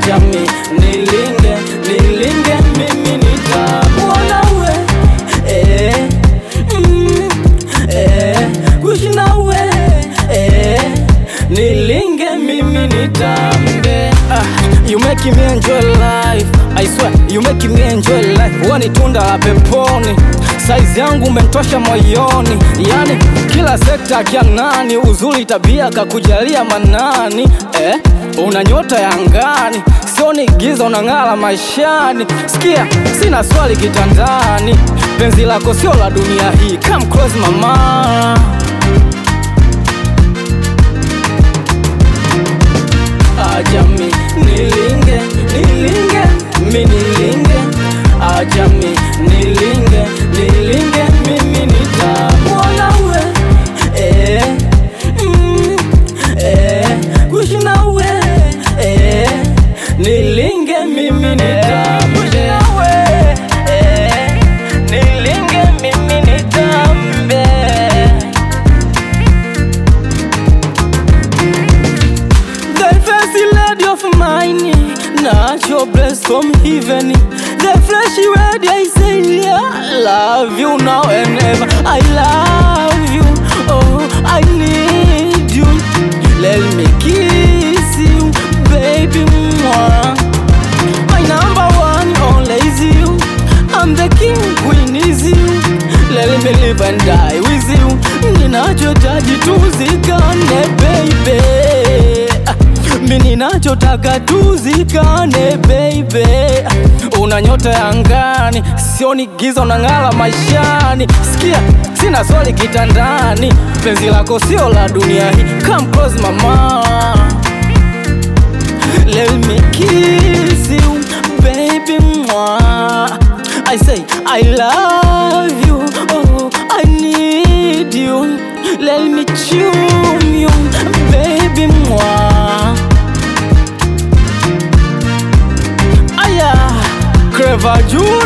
acha mi nilinge nilinge mimi nitakuona we eh, mm, eh, kuishi nawe eh, nilinge mimi nitambe ah, you make me enjoy life I swear you make me enjoy life huwa ni tunda la peponi saizi yangu umentosha moyoni yani kila sekta kianani uzuri tabia kakujalia manani eh, una nyota ya angani sioni giza unang'ala maishani sikia sina swali kitandani penzi lako sio la dunia hii come close mama acha mi nilinge nilinge mi nilinge acha mi nilinge nilinge mimi nitakuona we eh, mm, eh, kuishi nawe eh, nilinge mimi nitambe eh, nilinge mimi nitambe The fancy lady of mine, natural blessed from heaven. The fleshy lady, I say, yeah, I love you now and ever. I love you, oh, I need you. Let me kiss you, baby. Mwah. My number one, only is you. I'm the king, queen is you. Let me live and die with you. Ninachotaji tuzikane, baby. Mi ninachotaka tuzikane, baby. Una nyota ya angani, sioni giza, unang'ala maishani. Sikia, sina swali kitandani, penzi lako sio la dunia hii. Come close mama. Let me kiss you, baby. Mwah. I say I love you. Oh, I need you. Let me tune you, baby. Mwah. Aya, Clever Junior.